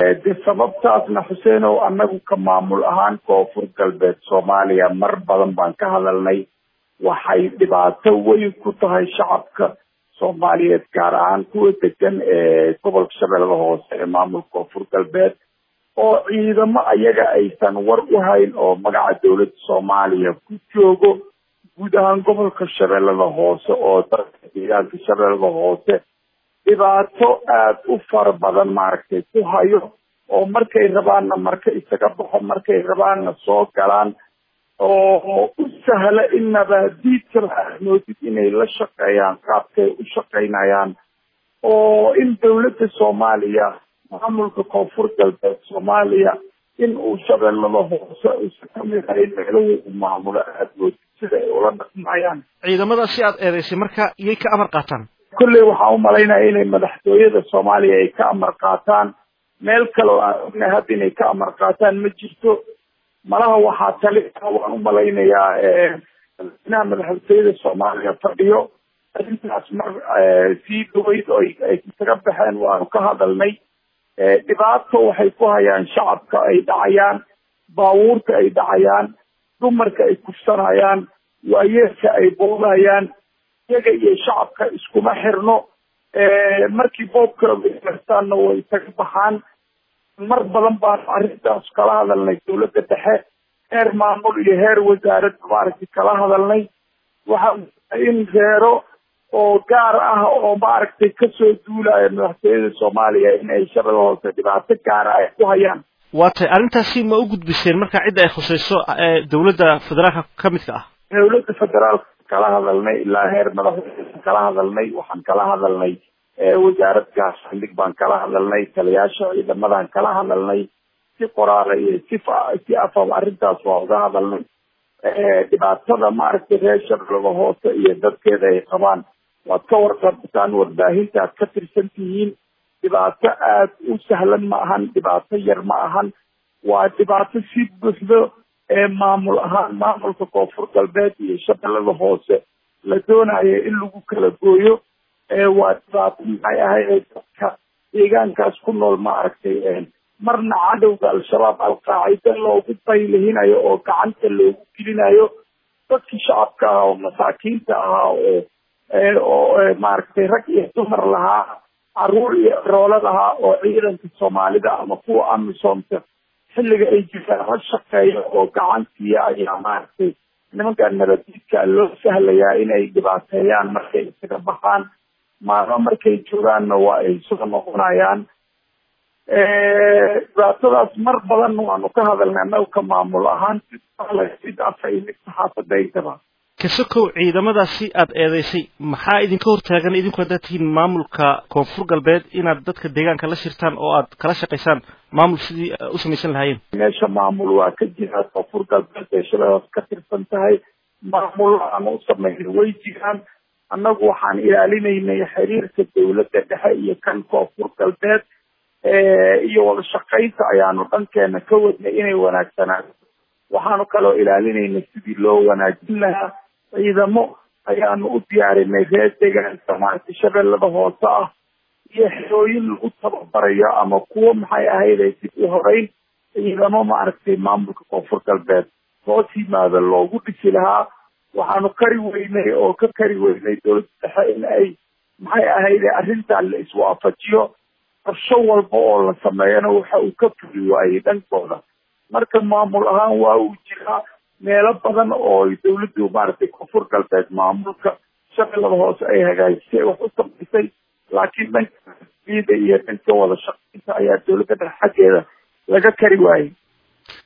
de sababtaasna xuseenow annagu ka maamul ahaan koonfur galbeed soomaaliya mar badan baan ka hadalnay waxay dhibaato weyn ku tahay shacabka soomaaliyeed gaar ahaan kuwa degan ee gobolka shabeellada hoose ee maamulka koonfur galbeed oo ciidamo ayaga aysan war u hayn oo magaca dowladda soomaaliya ku joogo guud ahaan gobolka shabeellada hoose oo dalka deegaanka shabeellada hoose dhibaato aada u fara badan maaragtay ku hayo oo markay rabaanna marka isaga baxo markay rabaanna soo galaan oo u sahla in nabaadiidkaba aad moodid inay la shaqeeyaan qaabkay u shaqaynayaan oo in dowladda soomaaliya maamulka koonfur galbeed soomaaliya in uu shabeellada hoose uusan kamid ahayn meelahu u maamulo aada moodid sida ay ula dhaqmayaan ciidamada si aad eedeysay marka iyay ka amar qaataan kolley waxaan umalaynaya inay madaxtooyada soomaaliya ay ka amar qaataan meel kale oo aan ognahay hadda inay ka amar qaataan ma jirto malaha waxaa tali waan umalaynayaa madaxweynaha madaxtooyada soomaaliya fadhiyo arrintaas mar sii dhaweyd oo ay kaga baxeen waanu ka hadalnay dhibaato waxay ku hayaan shacabka ay dhacayaan baabuurta ay dhacayaan dumarka ay kufsanayaan waayeelka ay boodayaan iyaga iyo shacabka iskuma xirno markii boobkaastaanna way isaga baxaan mar badan baanu arrintaas kala hadalnay dowladda dhexe heer maamul iyo heer wasaarad maaragtay kala hadalnay waxa in reero oo gaar ah oo maaragtay kasoo duulaya madaxtooyada soomaaliya in ay shabada hoose dhibaato gaara ay ku hayaan waa tay arrintaasi ma u gudbiseen marka cidda ay khusayso dowladda federaalka ka midka ah dowladda federaalka kala hadalnay ilaa heer madaxweyne kala hadalnay waxaan kala hadalnay wasaarad gaasandhig baan kala hadalnay taliyaasha ciidamadan kala hadalnay si qoraala iyo si si afaba arrintaas waa uga hadalnay dhibaatada maaragtay reer shabeellada hoose iyo dadkeeda ay qabaan waad ka warqabtaan warbaahinta aad ka tirsan tihiin dhibaato aada u sahlan ma ahan dhibaato yar ma ahan waa dhibaato si buuxdo ee maamul ahaan maamulka koonfur galbeed iyo shabeellada hoose la doonayo in lagu kala gooyo waa dhibaato maxay ahayd dadka deegaankaas ku nool maaragtay marna cadowga al-shabaab al-qaacida loogu baylihinayo oo gacanta loogu gelinayo dadkii shacabka ahaa oo masaakiinta ahaa oo oo maaragtay rag iyo dumar lahaa caruur iyo roolad ahaa oo ciidanka soomaalida ama kuwa amisomka xilliga ay jiraan la shaqeeyo oo gacantiiya ayaa maaragtay nimankan nabadiidka loo sahlayaa inay dhibaateeyaan markay isaga baxaan maalmo markay joogaanna waa ay soo noqonayaan dhibaatadaas mar badan waanu ka hadalnay annaga ka maamul ahaan sid afay mid saxaafadaydaba kasokow ciidamadaasi aada eedeysay maxaa idinka hortaagan idinku haddaad tihiin maamulka koonfur galbeed inaad dadka deegaanka la shirtaan oo aad kala shaqaysaan maamul sidii u samaysan lahaayeen meesha maamul waa ka jira koonfur galbeed ee shabeellaas ka tirsan tahay maamul aan u samaynay way jiraan annagu waxaan ilaalinaynay xiriirka dowladda dhexe iyo kan koonfur galbeed iyo wada shaqaynta ayaanu dhankeena ka wadnay inay wanaagsanaato waxaanu kaloo ilaalinaynay sidii loo wanaajin lahaa ciidamo ayaanu u diyaarinay reer deegaanka maaragtay shabeellada hoose ah iyo xerooyin lagu tababarayo ama kuwo maxay ahayday dib u horeyn ciidamo maaragtay maamulka koonfur galbeed hoos yimaada loogu dhisi lahaa waxaanu kari weynay oo ka kari weynay dowladda dhexe in ay maxay ahayde arrintan la iswaafajiyo qorsho walba oo la sameeyana waxa uu ka fuli waayey dhankooda marka maamul ahaan waa uu jiraa meelo badan oo dowladdu maaragtay koonfur galbeed maamulka shabeellada hoose ay hagaajisay wax u samaysay laakiin dhanka ida iyo dhanka wada shaqaynta ayaa dowladda dhexe xaggeeda laga kari waayey